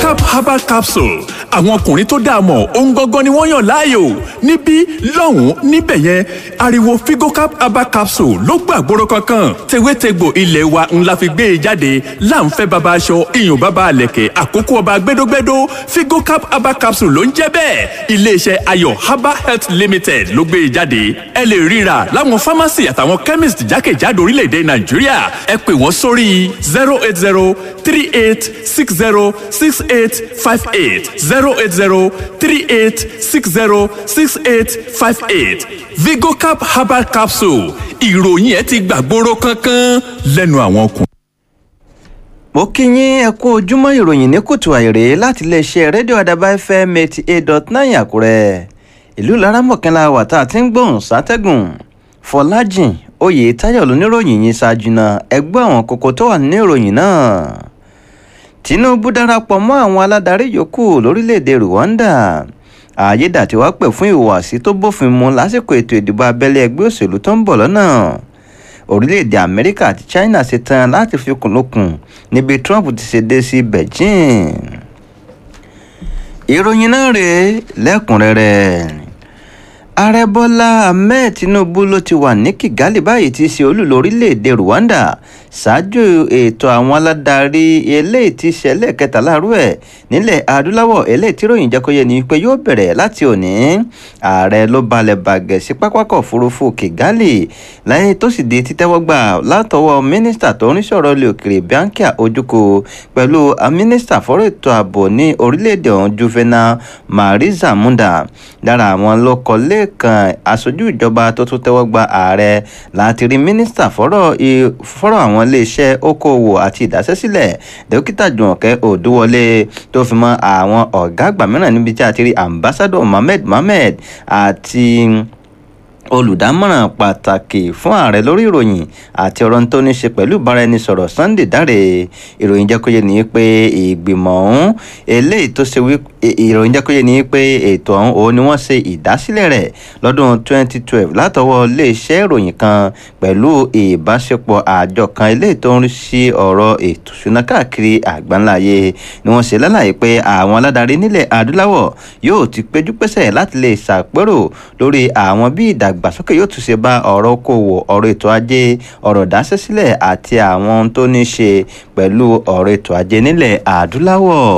vigocap herbal capsule àwọn ọkùnrin tó dáa mọ̀ ohun gangan ni wọ́n yàn láàyò níbí lọ́hùn-ún níbẹ̀ yẹn ariwo vigocap herbal capsule ló gbàgbóró kankan tewétegbò ilé wa ńlá fi gbé e jáde láǹfẹ́ baba aṣọ iyùn baba àlẹ̀kẹ̀ àkókò ọba gbẹdógbẹdó vigocap herbal capsule ló ń jẹ́ bẹ́ẹ̀ iléeṣẹ́ ayọ̀ herbal health limited ló gbé e jáde ẹ lè ríra láwọn pharmacy àtàwọn chemist jákèjádò orílẹ̀-èdè nàìjíríà ẹ pè wọ́n sórí zero eight zero three eight six zero six eight five eight zero eight zero three eight six zero six eight five eight vigocap herbal capsule ìròyìn ẹ ti gbàgbóró kankan lẹ́nu àwọn ọkùnrin. mo kí yín ẹ kú ojúmọ́ ìròyìn ní kùtù àìrè láti iléeṣẹ́ rédíò àdàbà fm eighty eight dot nine àkúrẹ́ ìlú laramọ̀kànlá wà tá a ti ń gbóhùn sátẹ́gùn fọlájìn oyè táyọ̀ lóníròyìn yìí ṣáájú náà ẹgbẹ́ àwọn kókó tó wà nínú ìròyìn náà tinubu darapọ̀ mọ́ àwọn aládarí yòókù lórílẹ̀‐èdè rwanda àyédàtiwá pè fún ìhùwàsí tó bófin mu lásìkò ètò ìdìbò abẹ́lé ẹgbẹ́ òṣèlú tó ń bọ̀ lọ́nà orílẹ̀‐èdè amẹ́ríkà àti china ṣe tán láti fi kùnlùkùn níbi trump ti ṣe dé sí beijing ìròyìn náà rèé lẹ́kùnrẹ́rẹ́ ààrẹ bọ́lá ahmed tinubu ló ti wà ní kigali báyìí tí í ṣe olú lórílẹ̀‐èdè rwanda ṣáájú ètò àwọn aládarí eléyìí tí ṣẹlẹ̀ kẹtàlá rú ẹ̀ nílẹ̀ adúláwọ̀ eléyìí tí ròyìn jẹ́kọ́yẹ ni pé yóò bẹ̀rẹ̀ láti òní ààrẹ ló balẹ̀ bàgẹ́ sí pápákọ̀ òfurufú kigali lẹ́yìn tó sì di títẹ́wọ́gbà látọwọ́ mínísítà tó ń sọ̀rọ̀ ilé òkèrè bianca ojukwu pẹ̀lú mínísítà fọ́rọ̀ ètò ààbò ní orílẹ̀-èdè ọ̀hún juvenal mariza munda lára àwọn ló kọ lẹ́ẹ̀kan aṣojú ìjọba tó tún tẹ́wọ́ gba ààrẹ láti rí mínísítà fọ́rọ̀ àwọn iléeṣẹ́ okòwò àti ìdásẹ́sílẹ̀ dókítà jùmọ̀kẹ́ òdúwọlé tó fi mọ́ àwọn ọ̀gá àgbà mìíràn níbi tí a ti rí ambassadọ mohammed mohammed àti olùdámọ̀ràn pàtàkì fún ààrẹ lórí ìròyìn àti ọ̀rọ̀ tó ní ṣe pẹ̀lú ìbáraẹnisọ̀rọ̀ sunday dáre ìròyìn jẹ́ kó yé ni pé ìgbìmọ̀ ọ̀hún eléyìí tó ṣe wí ìròyìn jẹ́ kó yé ni pé ètò ọ̀hún òun ni wọ́n ṣe ìdásílẹ̀ rẹ̀ lọ́dún 2012 látọwọ́ iléeṣẹ́ ìròyìn kan pẹ̀lú ìbáṣepọ̀ àjọ kan eléyìí tó ń rí sí ọ̀rọ̀ ètò ìṣúná káàkiri àgbáńláyé ni wọ́n ṣe lálàyé pé àwọn aládarí nílẹ̀ adúláwọ̀ yóò ti péjú pésẹ̀ láti lè ṣàpérò lórí àwọn bí ìdàg ìdàgbàsókè yóò tún ṣe bá ọ̀rọ̀ okòwò ọ̀rọ̀ ètò ajé ọ̀rọ̀ dáṣẹ́sílẹ̀ àti àwọn ohun tó ní ṣe pẹ̀lú ọ̀rọ̀ ètò ajé nílẹ̀ adúláwọ̀.